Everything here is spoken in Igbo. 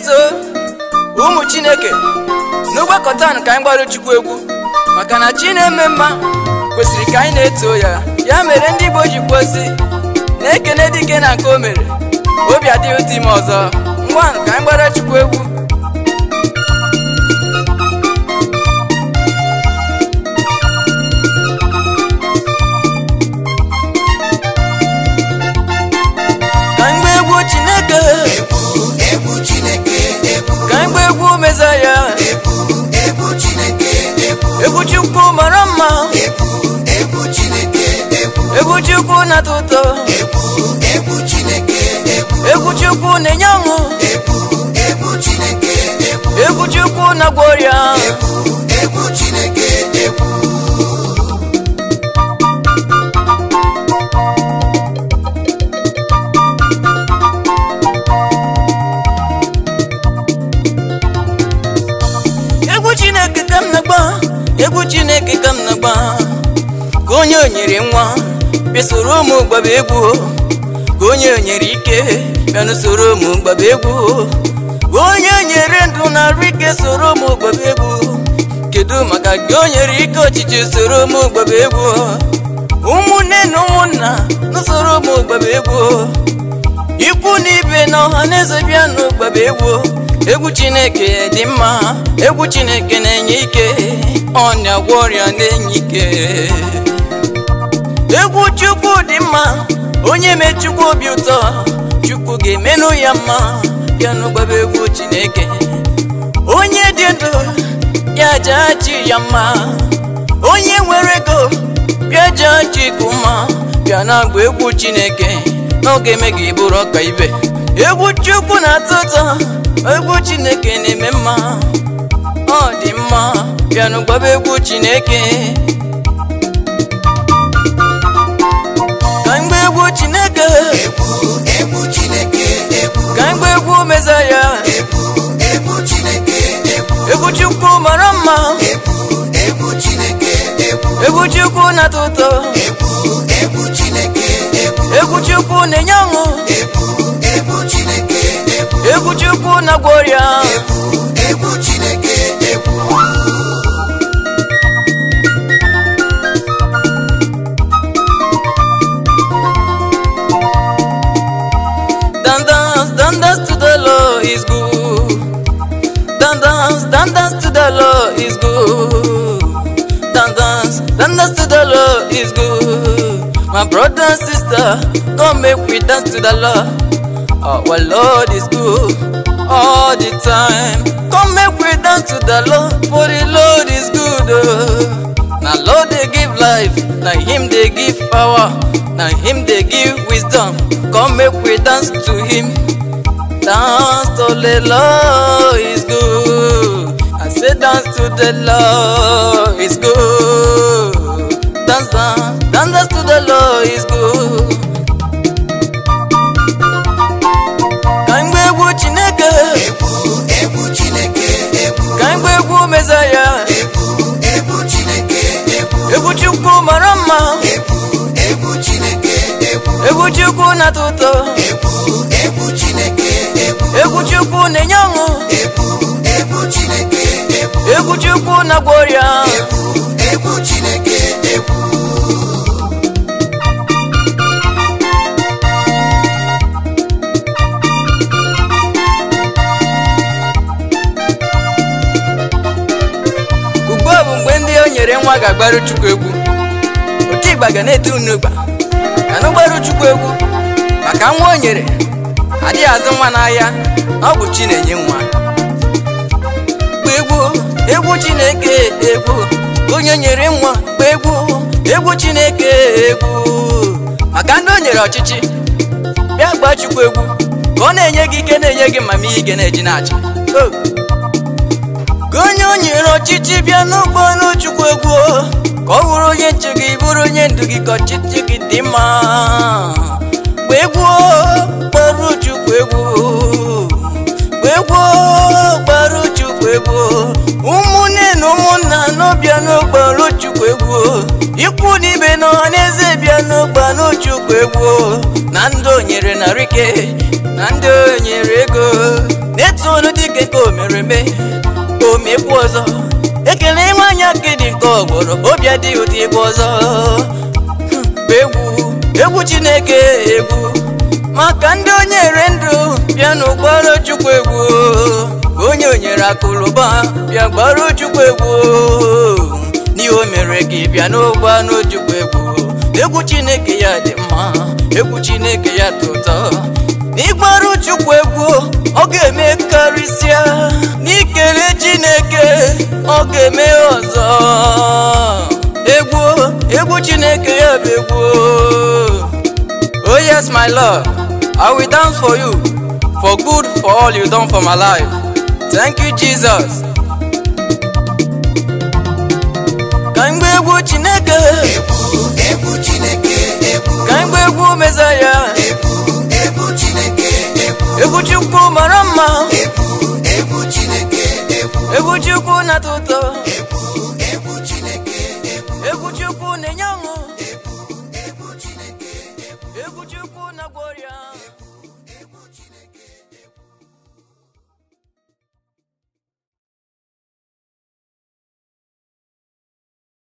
na-eto ụmụ chineke n'ụgbakọta ka anyị gbara chukwu egwu maka na chi na-eme mma kwesịrị ka anyị na-eto ya ya mere ndị igbo ji kwuozi na-ekene dike na nke o mere obi adịghị dị ime ọzọ ngwa ka anyị gbara chukwu egwu ka anyị gbaa egwu chineke egwu egwu chineke egwu ka anyị gbaa egwu mezaya egwu egwu chineke egwu egwu chukwu mara mma egwu egwu chineke egwu egwu chukwu na-atọ ụtọ egwu egwu chineke egwu egwu chukwu na-enye ọṅụ egwu egwu chineke egwu egwu chukwu na-agwọ ọrịa egwu egwu chineke egwu egwu chineke ka m na-agba egwu chineke ka m na-agba ka onye o nyere nwa bịa soro ụmụ gbaba egwu ka onye o nyere ike bịa n'usoro ụmụ gbaba egwu ka onye o nyere ndụ na arụ ike soro ụmụ gbaba egwu kedu maka gị o nyere ike ọchịchị soro ụmụ gbaba egwu ụmụnne na ụmụnna n'usoro ụmụ gbaba egwu ikwu na ibe na ọha na eze bịa n'ụgbaba egwu egwu chineke dị mma egwu chineke na-enye ike ọ na-agwọ ọrịa na-enye ike egwu chukwu dị mma onye mee chukwu obi ụtọ chukwu ga-emenụ ya mma bịa n'ụgbaba egwu chineke onye dị ndụ ya jaa chi ya mma onye nwere ego bịa jaa chi ka mma bịa na-agba egwu chineke n'oge eme gị bụrụ ọka ibe egwu chukwu na-atọ ụtọ egwu chineke na-eme mma ọ dị mma bịa n'ụgbaba egwu chineke ka mgbe egwu chineke egwu egwu chineke egwu ka mgbe egwu mezaya egwu egwu chineke egwu egwu chukwu mara mma egwu egwu chineke egwu egwu chukwu na-atọ ụtọ egwu egwu chineke egwu egwu chukwu na-enye ọṅụ egwu egwu chineke egwu egwu chukwu na-agwọ ọrịa egwu egwu chineke egwu Dan dance, dan dance to the Lord is good. Dan dance, dan dance to the Lord is good. Dan dance, dan dance to the Lord is good. My brother and sister, come make we dance to the Lord. Our Lord is good all the time. Come make we dance to the Lord, for the Lord is good. Oh. Now Lord they give life, now Him they give power, now Him they give wisdom. Come make we dance to Him. Dance to the Lord is good. I say dance to the Lord is good. Dance, dance, dance, dance to the Lord is good. Ka mgbe egwu Chineke, egwu egwu chineke egwu ka mgbe egwu Mesaya, egwu egwu chineke egwu egwu Chukwu mara mma, egwu egwu chineke egwu egwu Chukwu na-atọ ụtọ, egwu egwu chineke egwu egwu Chukwu na-enye ọṅụ, egwu egwu chineke egwu egwu Chukwu na-agwọ ọrịa. egwu egwu chineke egwu ugbu a bụ mgbe ndị o nyere nwa ga-agbaru chukwu egwu otu ịgba ga na-ete unu ịgba ka na gbaru chukwu egwu maka nwa o nyere adịghị azụ nwa n'ahịa na ọ bụ chi na-enye nwa gba egwu egwu chineke egwu onye nyere nwa gba egwu egwu chineke egwu maka ndị o nyere ọchịchị bịa gbaa chukwu egwu ka ọ na-enye gị ike na-enye gị mama ihe ike na-eji na-achị Oh! ka onye o nyere ọchịchị bịa n'ụgbọ n'chukwu egwu ka ọ bụrụ onye nche gị bụrụ onye ndu gị ka ọchịchị gị dị mma gba egwu gbara chukwu egwu gba egwu gbara chukwu egwu ụmụnne na ụmụnna n'ọbịa n'ụgbọrụ chukwu egwu ikwu na ibe na ọha na eze bịa n'ụgba n'chukwu egwu na ndị o nyere narị ike na ndị o nyere ego na-etu olu dịka nke o mere eme o mekwu ọzọ ekele nwanyị aka dị nke ọgbọrọ obi adịghị ụdị egwu ọzọ bụ egwu egwu chineke egwu maka ndị onye ere ndụ bịa n'ụgbọrọ chukwu egwu onye onyere akụlụba bịa gbara chukwu egwu n'ihe o mere gị bịa n'ụgbọ n'ojukwu egwu egwu chineke ya dị mma egwu chineke ya dị ụtọ n'ịgbaru chukwu egwu ọ ga-eme karịsịa n'ikele chineke ọ ga-eme ọzọ egwu egwu chineke ya bụ egwu oh yes my lord i will dance for you for good for all you done for my life thank you jesus ka mgbe egwu chineke egwu egwu chineke egwu ka mgbe egwu mezaya egwu egwu chineke egwu egwu chukwu mara mma egwu egwu chineke egwu egwu chukwu na-atọ ụtọ